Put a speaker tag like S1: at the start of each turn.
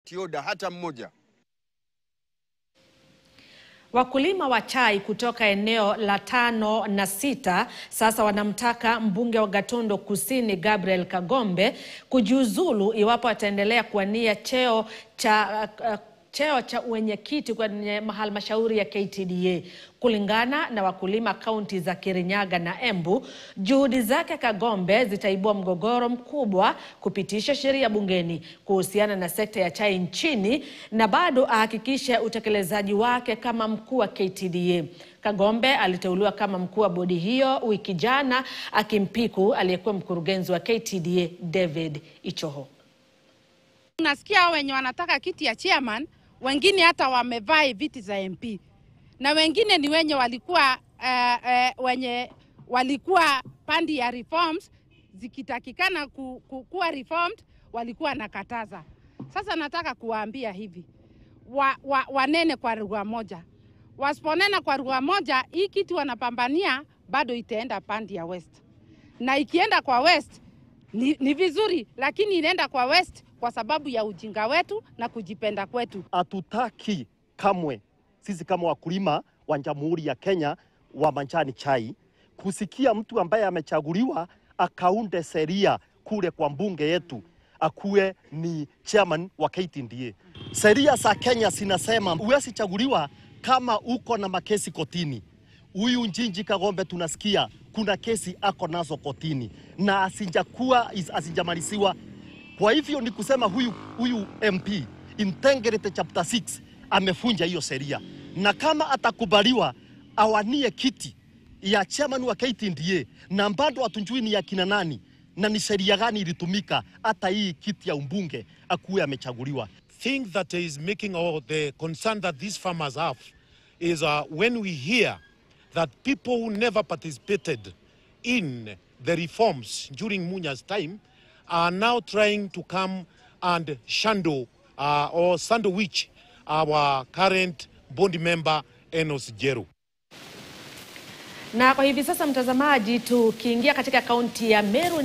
S1: tioda hata mmoja.
S2: Wakulima wa chai kutoka eneo la tano na sita sasa wanamtaka mbunge wa Gatundu Kusini Gabriel Kagombe kujiuzulu iwapo ataendelea kuwania cheo cha uh, cheo cha uwenyekiti kwenye halmashauri ya KTDA. Kulingana na wakulima kaunti za Kirinyaga na Embu, juhudi zake Kagombe zitaibua mgogoro mkubwa kupitisha sheria bungeni kuhusiana na sekta ya chai nchini na bado ahakikishe utekelezaji wake kama mkuu wa KTDA. Kagombe aliteuliwa kama mkuu wa bodi hiyo wiki jana akimpiku aliyekuwa mkurugenzi wa KTDA David Ichoho.
S3: Unasikia wenye wanataka kiti ya chairman, wengine hata wamevaa viti za MP na wengine ni wenye walikuwa uh, uh, wenye walikuwa pandi ya reforms zikitakikana ku, ku, kuwa reformed walikuwa nakataza. Sasa nataka kuwaambia hivi wa, wa, wanene kwa lugha moja, wasiponena kwa lugha moja, hii kiti wanapambania bado itaenda pandi ya west, na ikienda kwa west ni, ni vizuri, lakini inaenda kwa west kwa sababu ya ujinga wetu na kujipenda kwetu.
S4: Hatutaki kamwe sisi kama wakulima wa Jamhuri ya Kenya wa majani chai kusikia mtu ambaye amechaguliwa akaunde sheria kule kwa mbunge yetu akuwe ni chairman wa KTDA. Sheria za Kenya zinasema huwezi chaguliwa kama uko na makesi kotini. Huyu Njinji Kagombe tunasikia kuna kesi ako nazo kotini na asijakuwa asijamaliziwa. Kwa hivyo ni kusema huyu, huyu MP Integrity Chapter 6 amefunja hiyo sheria, na kama atakubaliwa awanie kiti ya chairman wa KTDA na bado hatujui ni ya kina nani na ni sheria gani ilitumika hata hii kiti ya umbunge akuwe amechaguliwa.
S5: thing that is making all the concern that these farmers have is uh, when we hear that people who never participated in the reforms during Munya's time are now trying to come and shando uh, or sandwich our current board member Enos Jeru.
S2: Na kwa hivi sasa, mtazamaji, tukiingia katika kaunti ya Meru